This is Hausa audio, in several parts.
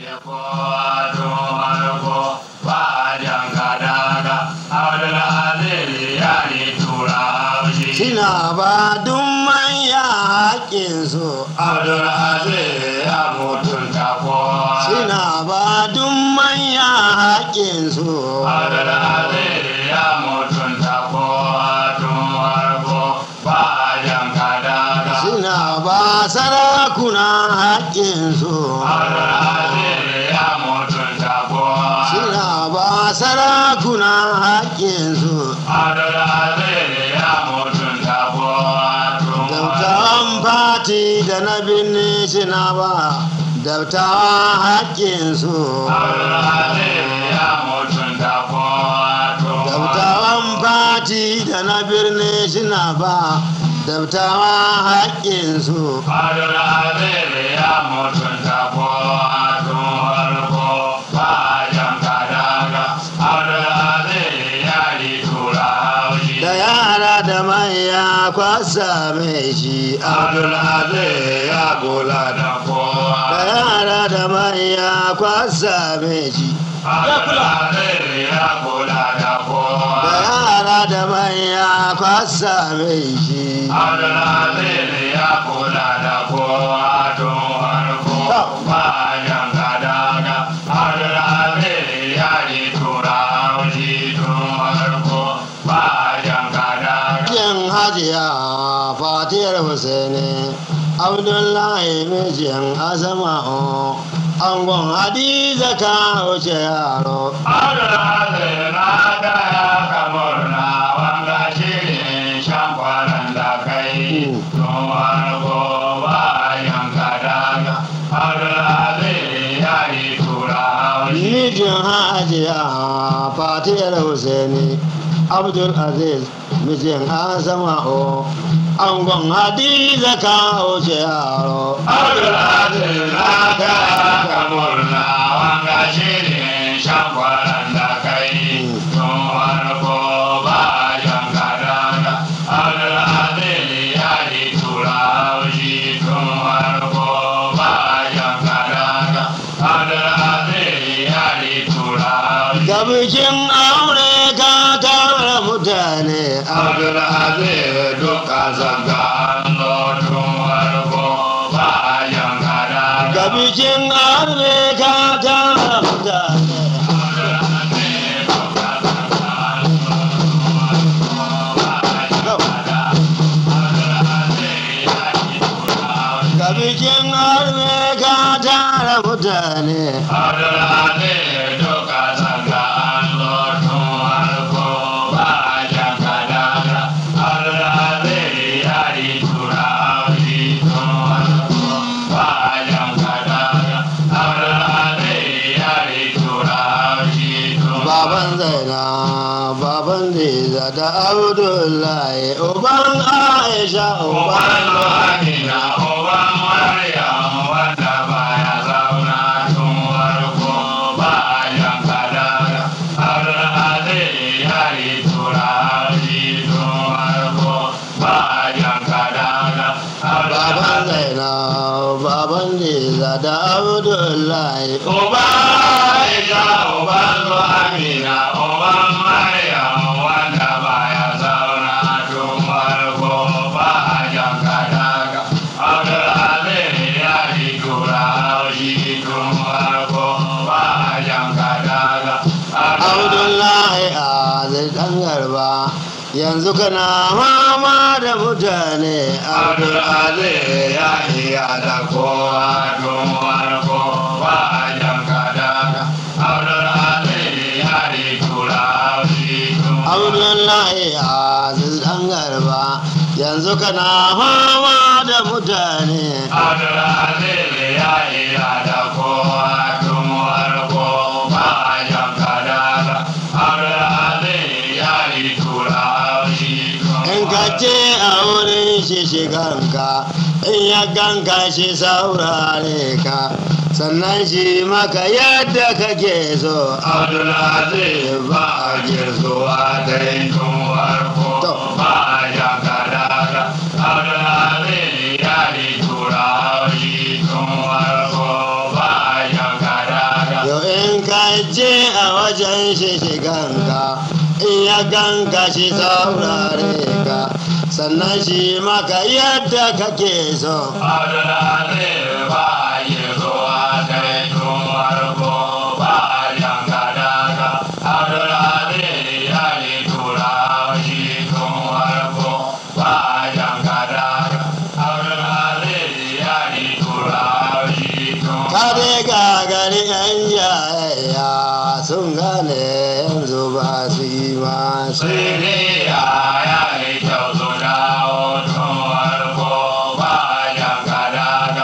Sina ba duk manya haƙƙinsu Abdulaziz ya mutunta kowa. Sina ba duk manya haƙƙinsu Abdulaziz ya mutunta kowa tun farko ba a jan kadaga. Sina ba sarakuna haƙƙinsu Abdulaziz ya mutunta kowa. Sina ba sarakuna haƙƙinsu Abdulaziz ya mutunta kowa tun Dautawan fati da na binne sina ba Dautawan haƙƙinsu Abdulaziz ya mutunta kowa tun Dautawan fati da na birni suna ba Dautawan haƙƙinsu Abdulaziz ya mutunta kowa tun farko ba a jan kadaga. Abdulaziz ya yi tura haushi. Da yara da manya kwasa mai shi Abdulaziz ya kula da Da kowa. yara da manya kwasa mai shi Abdulaziz ya kula da Da kowa. yara da manya kwasa mai shi Abdulaziz ya kula da kowa tun farko ba a jan kadaga. Abdulaziz ya yi tura haushi tun farko ba a jan kadaga. Yin hajiya fatiyar Husaini Abdullahi mijin Asma'u Angon Hadiza ka wuce yaro Abdulaziz na gaya ka murna wanga shirin shan kwanan da kai tun farko ba a yanka daga. Abdulaziz ya yi tura haushi. Mijin hajiya fatiyar Husaini Abdul Aziz mijin Asma'u Angon Hadiza ka wuce yaro Abdulaziz na gaya ka murna wanga shirin shan kwanan da kai tun farko ba a yanka daga. Abdulaziz ya yi tura haushi tun farko ba a yanka daga. Abdulaziz ya yi tura haushi. Ga bikin aure ka tara mutane Abdulaziz duka zanga an zo tun farko ba a yanka daga. Ga bikin aure ka tara mutane Ga bikin aure ka tara mutane Baban Zaina, baban Liza da Abdullahi, uban Aisha, uban Baban Zaina, baban Liza da Abdullahi, Uba Aisha, uban su Amina, uban Maryam wanda baya zauna tun farko ba a jan kadaga. Abdulaziz ya yi tura haushi tun farko ba a jan kadaga. Abdullahi Aziz ɗan garba, yanzu kana mama da mutane Abdulaziz ya iya da kowa tun farko ba a jan kadaga. Abdulaziz ya yi tura haushi tun Abdullahi Aziz ɗan garba, yanzu kana mama da mutane Abdulaziz ya iya da kowa tun farko ba a jan kadaga. Abdulaziz ya yi tura haushi tun in ka ce a wurin shi shiganka in ya ganka shi saurare ka sannan shi maka yadda kake so Abdulaziz ba a girzuwa da yin tun farko To. ba a jan kadaga. Abdulaziz ya yi tura haushi tun farko ba a jan kadaga. aje a wajen shi shiganka in ya ganka shi saurare ka sannan shi maka yadda kake so Abdulaziz ba yi zuwa sai tun farko ba jan kadaka. Abdulaziz ya yi tura shi tun farko ba jan kadaka. Abdulaziz ya yi tura shi tun ka dai gagari yan yaya sun gane yanzu ba su yi masu Siriya ya yi kyau su dawo tun farko ba jan kadaka.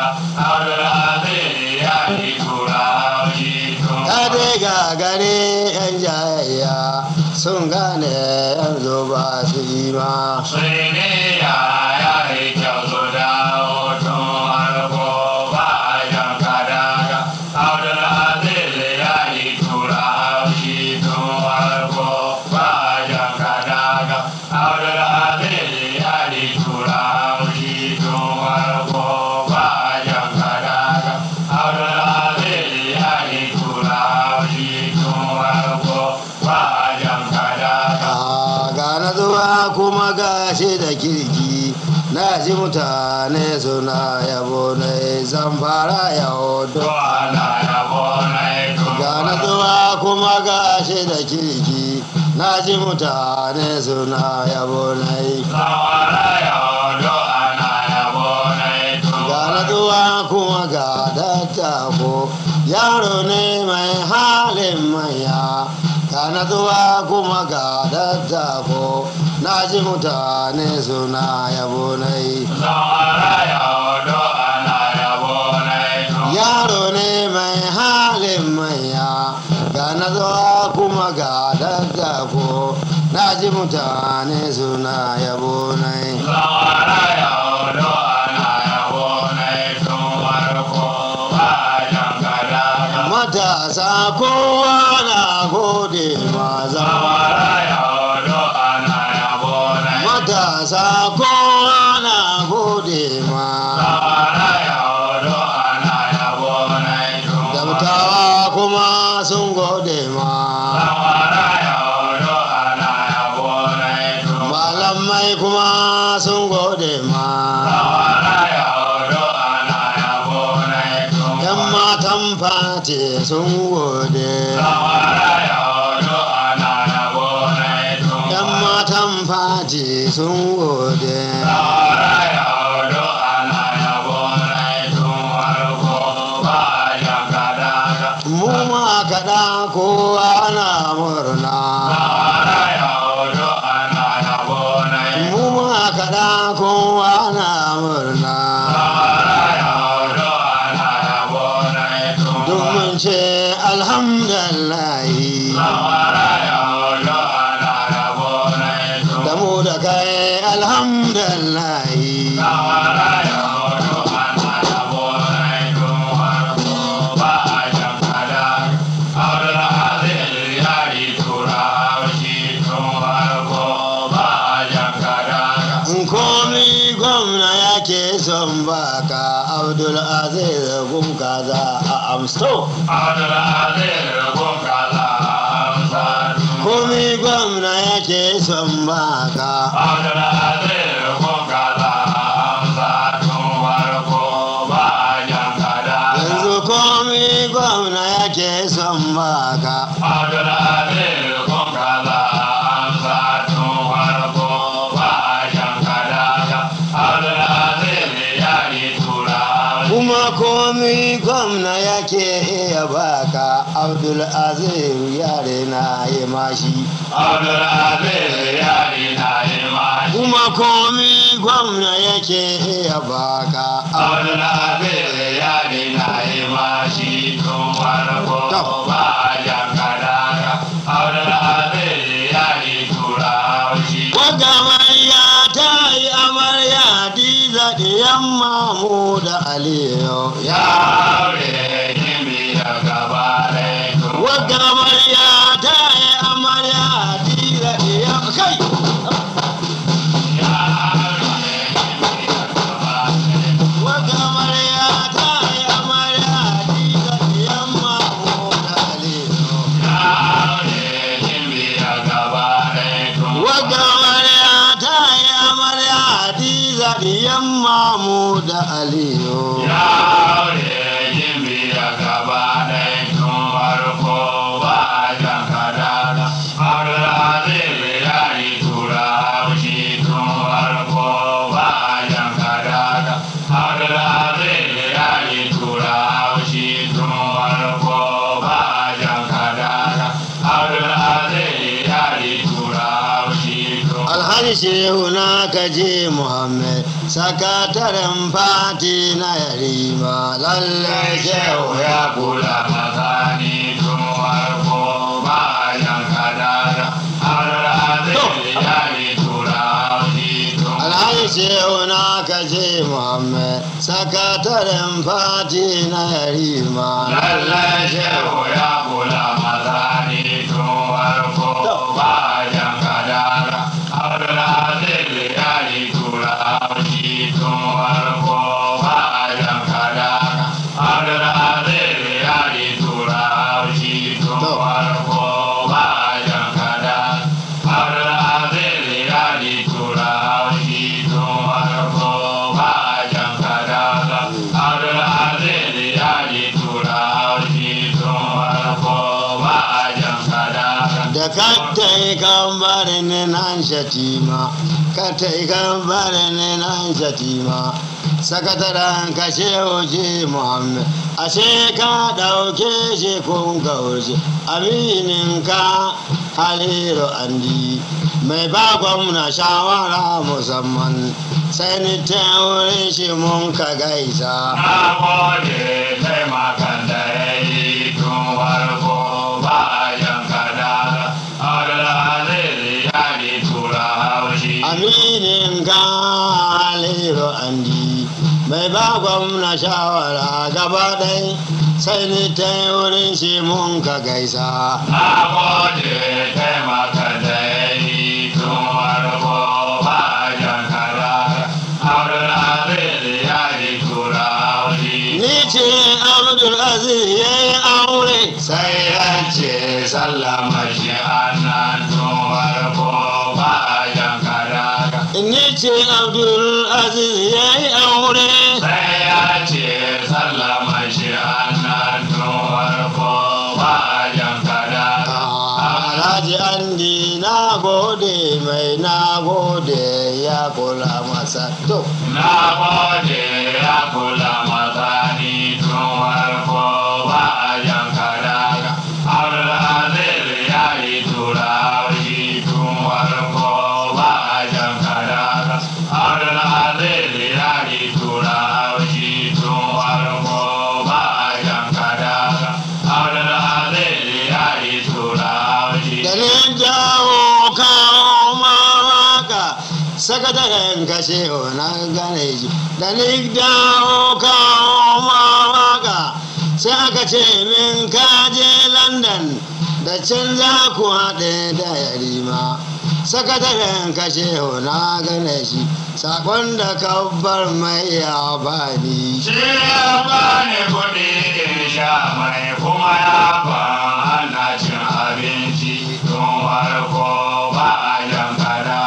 Abdulaziz ya yi tura shi tun ka dai gagari yan yaya sun gane yanzu ba su yi ma Siriya ya yi kyau su dawo tun farko ba jan kadaka. Abdulaziz ya yi tura shi tun farko ba jan kadaka. Abdulaziz ya yi tura shi tun farko ba jan kadaka. Abdulaziz ya yi tura shi tun farko ba jan kadaka. a gane zuwa kuma gashi da kirki na ji mutane suna yabo na zan fara yau To ana yabo na ito. gane zuwa kuma gashi da kirki na ji mutane suna yabo na Zawara yaudo ana yabo na ito. gane zuwa kuma ga dattako yaro ne mai halin manya gane zuwa kuma ga dattako na ji mutane suna yabo na Zawara yaudo ana yabo na ito. yaro ne mai halin manya ga na zuwa kuma ga daddako na ji mutane suna yabo nai Zawara yaudo ana yabo na ito. Warko ba jan kadaka. matasa kowa na gode ma zama Zawara yaudo ana yabo na ito. matasa kowa na gode ma Zawara yaudo ana yabo na ito. dabtawa kuma sun gode ma Zawara yaudo ana yabo na ito. malamai kuma sun gode ma Zawara yaudo ana yabo na ito. yan matan fati sun gode Zawara yaudo ana yabo na ito. yan matan fati sun gode Zawara yaudo ana yabo na ito. Warko ba jan kadaka. mu ma kaɗa kowa na murna Zawara yaudo ana yabo na ito. mu ma kaɗa kowa na murna Zawara yaudo ana yabo na ito. duk mun ce alhamdulillahi Zawara yaudo ana yabo na ito. da mu da kai alhamdulillahi Zawara yaudo ana yabo na ito. Warko ba jan kadaka. Abdulaziz ya yi tura shi tun farko ba jan kadaka. in komi gwamna yake son baka abdul aziz gun kaza a amsto Abdulaziz gun kaza amsa tun. komi gwamna yake son baka Abdulaziz gun kaza amsa tun farko ba jan kadaka. yanzu komi gwamna yake son baka Abdulaziz kun kaza amsa tun farko ba jan kadaka. Abdulaziz ya yi tura kuma komi gwamna yake iya baka abdul aziz yare na yi mashi Abdulaziz ya yi na yi mashi. kuma komi gwamna yake iya baka Abdulaziz ya yi na yi mashi tun farko ba jan kadaka. Abdulaziz ya yi tura shi. Waga amarya ta yi amarya diza da yamma mu da aliyu Ya aure kimi da gaba ɗaya. Waga amarya ta yi amarya diza da yamma kai Waga amarya ta yi amarya diza da yamma mu da aliyu dan mamu da aliyu Ya aure jimbi da gaba ɗaya tun farko ba a jan kadada. Abdulaziz ya yi tura haushi tun farko ba a jan kadada. Abdulaziz ya yi tura haushi tun farko ba a jan kadada. Abdulaziz ya yi tura haushi tun alhaji shehu na kaje muhammed sakataren fati na yarima lallai shehu Shehu ya kula mazani tun farko bayan kadada. Al'adai ya yi turawi tun alhaji shehu na kaje muhammed sakataren fati na yarima Lallai shehu ya kula mazani tun farko bayan kadada. Al'adai ya yi turawi tun farko bayan kadada. Al'adai ya yi turawi tun farko bayan kadada. Al'adai ya yi turawi tun farko bayan kadada. Al'adai ya yi turawi tun farko bayan kadada. da ka tai kan bari ne nan shatima ka tai kan bari ne nan shatima sakataren ka shehu ji muhammed ashe ka dauke shi kun gaushe aminin ka haliru andi mai ba gwamna shawara musamman sai ni ta wurin shi mun ka gaisa Na gode taimakan da ya yi tun farko bayan kadada. Abdulaziz ya yi tura haushi. aminin galiru andi mai ba gwamna shawara gaba ɗai sai ni ta wurin shi mun ka gaisa Na gode taimakan da ya yi tun farko bayan kadada. Abdulaziz ya yi tura haushi. ni ce abdul aziz ya yi aure sai ya ce sallama shi annan tun farko bayan kadada. ni ce abdul aziz ya yi aure sai ya ce sallama shi annan tun farko bayan kadada. alhaji andi na gode mai na gode ya kula masa to Na gode ya kula mazani tun farko bayan kadada. Abdulaziz ya yi turawi tun farko bayan kadada. Abdulaziz ya yi turawi tun farko bayan kadada. Abdulaziz ya yi turawi. da ni jawo kawo mawaka sakataren kashe na gane shi da ni dawo kawo mawaka sai aka ce min kaje london da can za ku haɗe da yarima sakataren kashe na gane shi sakon da kabbar mai ya bani Shi ya bani kuɗi in sha mai kuma ya ban ana cin abinci tun farko ba a yankara.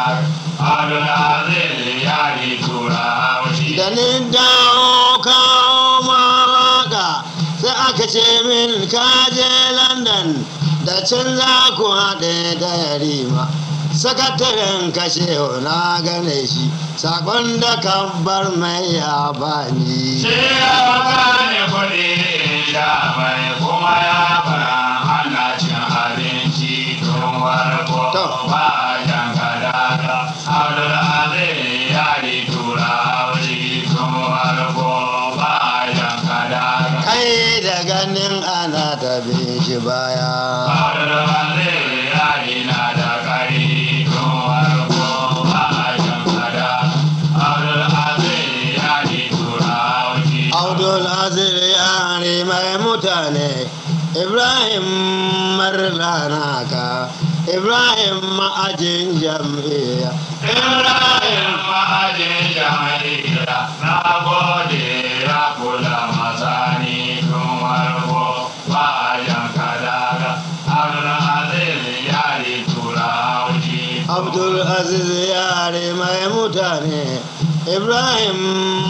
Abdulaziz ya yi tura haushi. da ni dawo kawo mawaka sai aka ce min kaje london da can za ku haɗe da yarima sakataren kashe na gane shi sakon da kan bar mai ya bani Shi ya bani kuɗi in sha mai kuma ya ban ana cin abinci tun farko To. ba a yankara. Abdulaziz ya yi tura haushi tun farko ba a yankara. kai da ganin ana tabe shi baya Abdul Aziz yare mai mutane Ibrahim marlanaka Ibrahim ma'ajin jam'iyya Ibrahim ma'ajin jama'ira na gode ya kula masani tun warko bayan kadaga Abdul Aziz ya yi tura haushi Abdul Aziz yare mai mutane ibrahim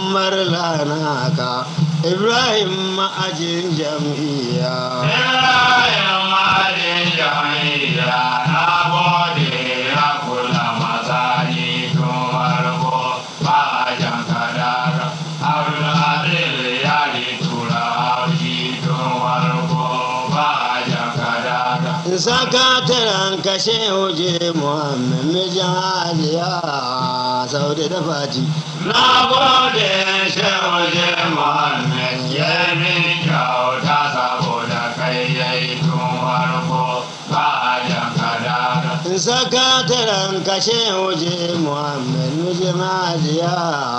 marlanaka ibrahim ma'ajin jam'iyya Ibrahim malin jami'a na gode ya kula masani tun farko ba a jan kadara. Abdul Adil ya tura haushi tun farko ba a jan kadara. sakataren kashe huje muhammed mijin aliya saudi da fati Na gode shehu je Muhammad ya min kyauta saboda kai yayi tun farko ba a jan kadara. sakataren kashe huje muhammed mijin aliya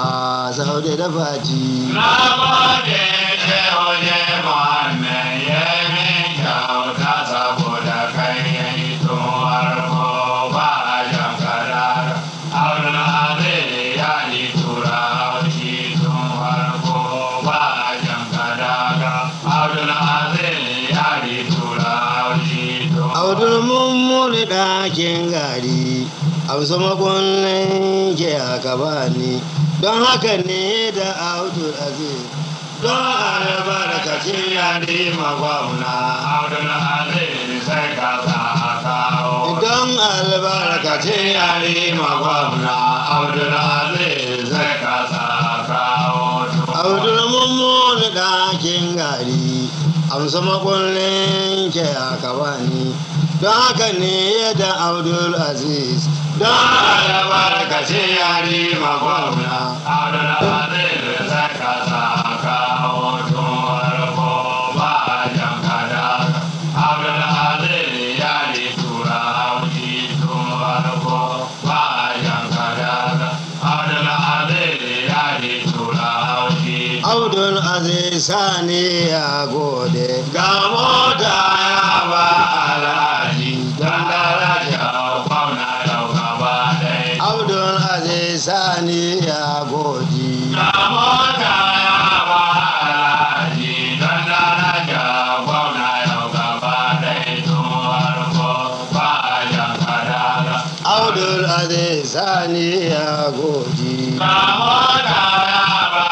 saudi da fati Na gode shehu je Muhammad ya min kyauta saboda kai yayi tun farko ba a jan kadara. Abdul Aziz ya yi tura haushi tun farko ba a jan kadara. Abdul Aziz ya yi tura haushi tun audul mummuni ɗakin gari amsa makullin ke aka bani don haka ne da audul aziz don albarkacin yari magwamna Abdul Aziz sai ka sa kawo. don albarkacin yari magwamna Abdul Aziz sai ka sa kawo. audul mummuni ɗakin gari amsa makullin ke aka bani don haka ne da audul aziz don albarkacin yari magwamna Abdul Aziz sai ka sa kawo tun farko ba a jan kadara. Abdul Aziz ya yi tura haushi tun farko ba a jan kadara. Abdul Aziz ya yi tura haushi Abdul Aziz Sani ya gode ga mota ya ba alhaji don daraja gwamna yau gaba ɗaya. Abdul Aziz Sani ya gode Ga mota ya ba alhaji don daraja gwamna yau gaba ɗaya tun farko ba a jan kadara. Abdul Aziz Sani ya gode Ga mota ya ba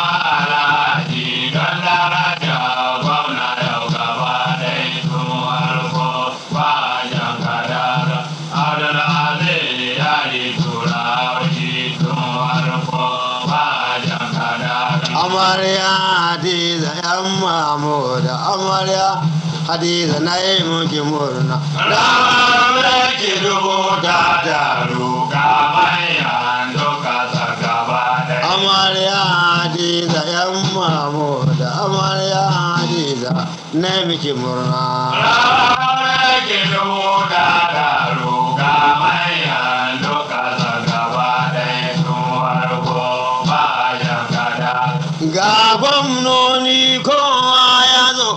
alhaji don daraja gwamna yau gaba ɗaya tun farko ba a jan kadara. Abdul Aziz ya yi tura shi tun farko ba a jan kadara. Amarya Hadiza yan Mahmuda Amarya Hadiza na yi muki murna Ranar ki dubu ta taru ga manyan duka gaba ɗaya. Amarya Hadiza yan Mahmuda Amarya Hadiza na yi miki murna Ranar ki dubu ta taru ga manyan duka gaba ɗaya tun farko ba a jan kada. ga gwamnoni kowa ya zo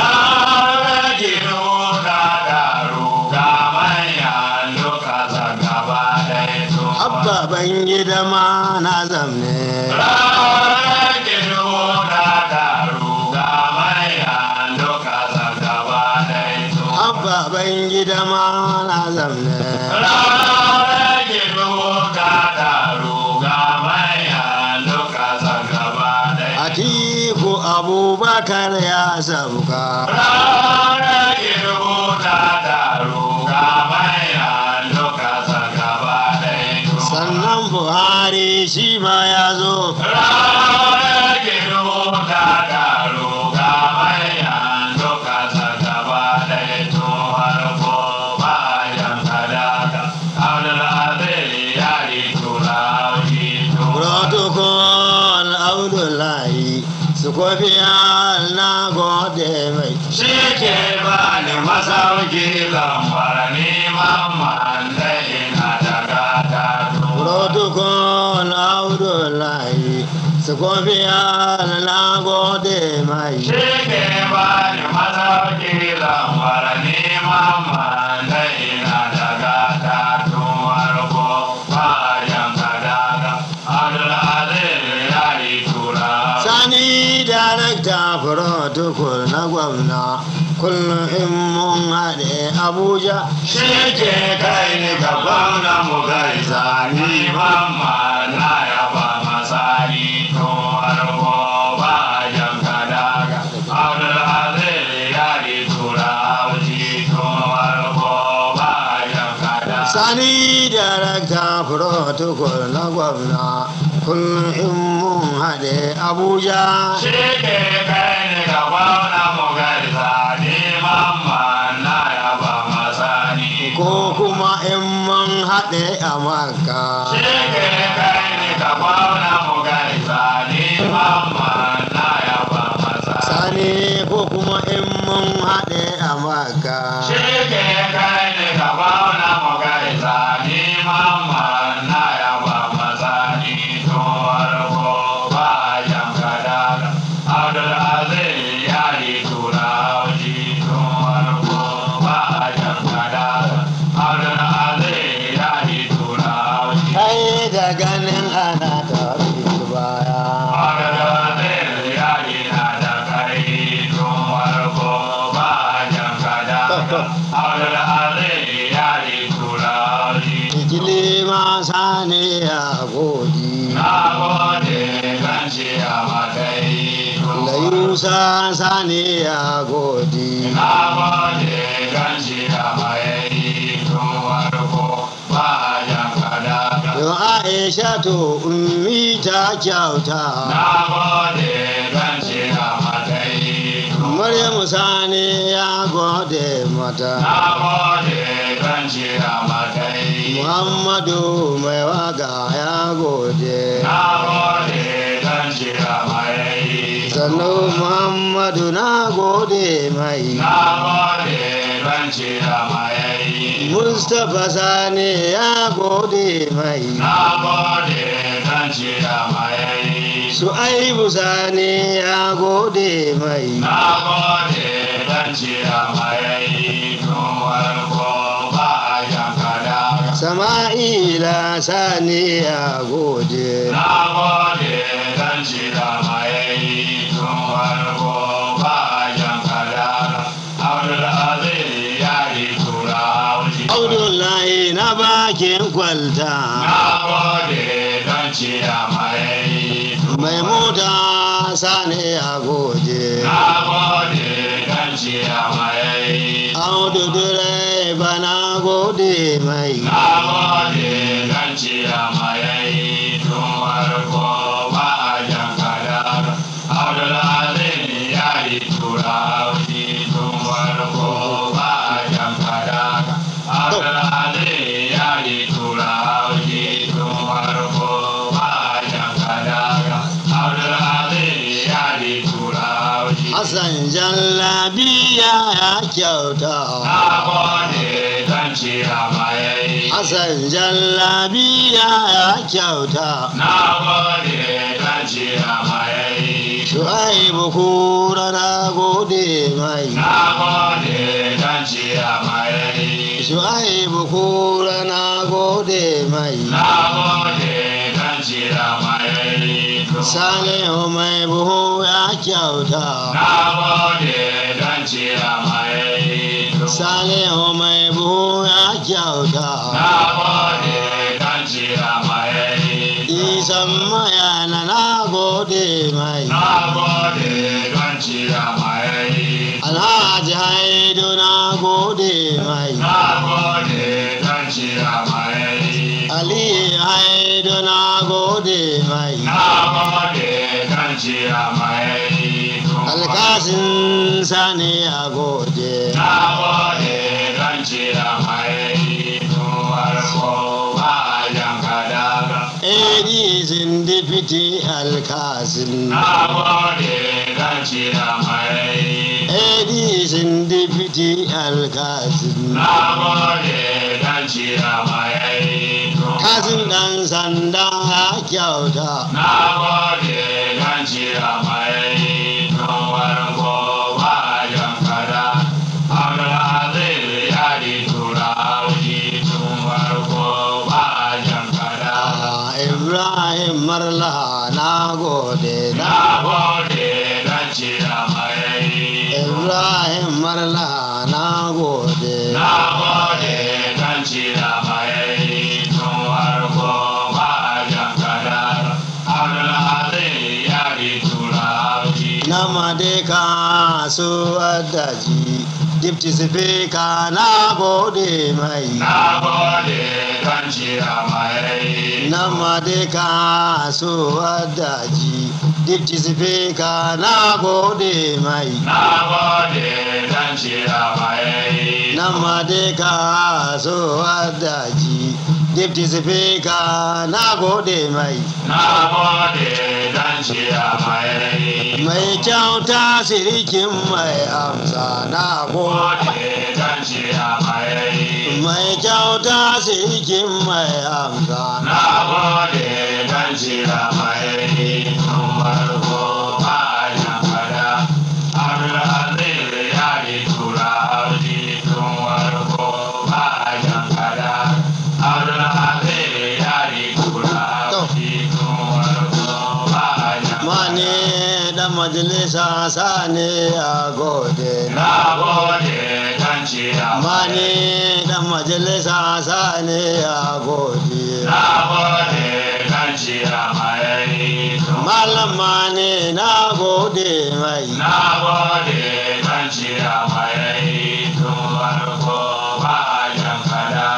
Ranar ki dubu ta taru ga manyan duka gaba ɗaya tun abba ban gida ma na zamne Ranar ki dubu ta taru ga manyan duka gaba ɗaya tun abba ban gida ma na zamne Ranar ki dubu ta taru ga manyan duka gaba ɗaya atiku abubakar ya sauka Ranar ki dubu ta taru ga manyan duka gaba ɗaya tun sannan buhari shi ma ya zo Ranar ki dubu ta taru ga manyan duka gaba ɗaya tun farko ba a jan kadaka. Abdul Aziz ya yi tura shi tun protocol abdullahi su kofiya na gode mai Shi ke bani masauki lambar neman man da ina da gata tun. protocol abdullahi su kofiya na gode mai Shi ke bani masauki lambar neman man da ina da gata tun farko bayan kadaka. Abdul Aziz ya yi tura. sani darakta protocol na gwamna kullum in mun haɗe abuja Shi ke kai ni gaban na mu gaisa ni mamma na yaba masa Sani darakta protocol na gwamna kullum in mun haɗe Abuja. Shi ke kai ni ga gwamna mu gaisa ni mamman na yaba masani. Ko kuma in mun haɗe a Makka. Shi ke kai ni ga gwamna mu gaisa ni mamman na yaba masani. Sani ko kuma in mun haɗe a Makka. Shi ke kai ni ga gwamna mu gaisa ni mamman na yaba masani. Tun farko ba jan kadara. Abdul Aziz ya yi turawa tun farko ba jan kadara. Abdul Aziz ya yi turawa Kai da ganin ana tafi baya. Abdul Aziz ya yi na da kai tun farko ba jan kadara. Abdul Aziz ya yi turawa Ikili ma sani ya godi. Na gode kan ce a matsayi Da Yusa sani ya godi. Na gode kan ce a matsayi tun farko ba jan kadara. Yau Aisha to ummi ta kyauta. Na gode kan ce a matsayi tun Maryamu sani ya gode mata. Na gode kan ce a matsayi. Muhammadu mai waka ya gode. Na gode kan ce a matsayi. Sannu Muhammadu na gode mai. Na gode kan ce a matsayi. Mustapha sani ya gode mai. Na gode kan ce a matsayi. Su'aibu sani ya gode mai. Na gode kan ce a matsayi. Tun farko ba a jan kadara. Sama'ila sani ya gode. Na gode kan ce a matsayi. Tun farko ba a jan kadara. Abdul Aziz ya yi turawa. Abdullahi na bakin kwalta. Na gode kan ce a matsayi. Mai mota sani ya gode. Na gode kan ce a matsayi. Audu direba na gode mai. Na gode kan ce a matsayi. Tun farko ba a jan kadara. Abdul Aziz ya yi turawa. Tun farko ba a jan kadara. Abdul Aziz ya yi turawa. Tun farko ba a jan kadara. Abdul Aziz ya yi turawa. Hassan Jallabiya ya kyauta. Na gode kan ce a matsayi. Hassan Jallabiya ya kyauta. Na gode kan ce a matsayi. Shu'aibu kura na gode mai. Na gode kan ce a matsayi. Shu'aibu kura na gode mai. Na gode kan ce a matsayi. Salihu mai buhu ya kyauta. Na gode kan ce a matsayi. Salihu mai buhu ya kyauta. Na gode kan ce a matsayi. Isan mayana na gode mai. Na gode kan ce a matsayi. Alhaji Haidu na gode mai. Na gode kan ce a matsayi. Ali Haidu na gode mai. Na gode kan ce a matsayi. Alkasin Sani ya gode. Na gode kan ce a matsayi. Tun farko ba a jan kadara. Edi Zindifiti Alkasin. Na gode kan ce a matsayi. Edi Zindifiti Alkasin. Na gode kan ce a matsayi. Tun Kasin ɗan sanda ya kyauta. Na gode kan ce a matsayi. Tun farko ba a jan kadara. Abdulaziz ya yi turawa. Tun farko ba a jan kadara. Ah, Ibrahim Marla na gode. Na gode kan ce a matsayi. Ibrahim Marla na gode. Na gode kan ce a matsayi. Tun farko ba a jan kadara. Abdulaziz ya yi turawa. Na madeka su adaji dipti sifika na gode mai na gode don ciya mai na madika so daji dipti sifika na gode mai na gode don ciya mai na madika so daji dipti sifika na gode mai na gode don ciya mai mai kyauta sirikin mai amsa na gode gode don ciya mai mai kyauta sirikin mai amsa na gode don ciya mai tun farko bayan fada abdulaziz ya yi tura audi tun farko bayan fada abdulaziz ya yi tura audi tun farko bayan mane dan majalisa sane a gode na gode don ciya mane dan majalisa sane a gode na gode don ciya mai tun malam mane na gode mai Na gode kan ciya mai tun farko bayan kada,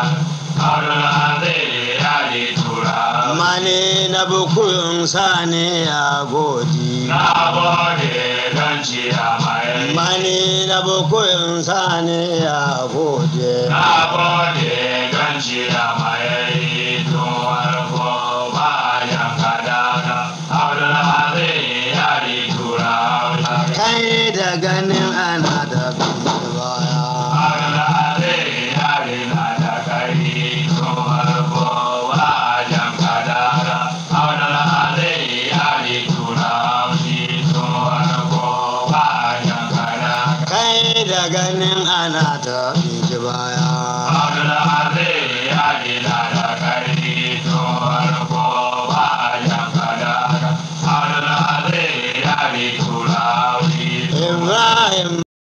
Abdulaziz ya yi tura. mane na bukun sane a gode Na gode kan ciya mai. mane na bukun sane a gode Na gode kan ciya mai tun farko bayan kada, Abdulaziz ya yi tura. kai da ganin ana da baya Abdulaziz ya yi na da kai tun farko wajen kadara. Abdulaziz ya yi tura shi tun farko wajen kadara. kai da ganin ana ta baya Abdulaziz ya yi na da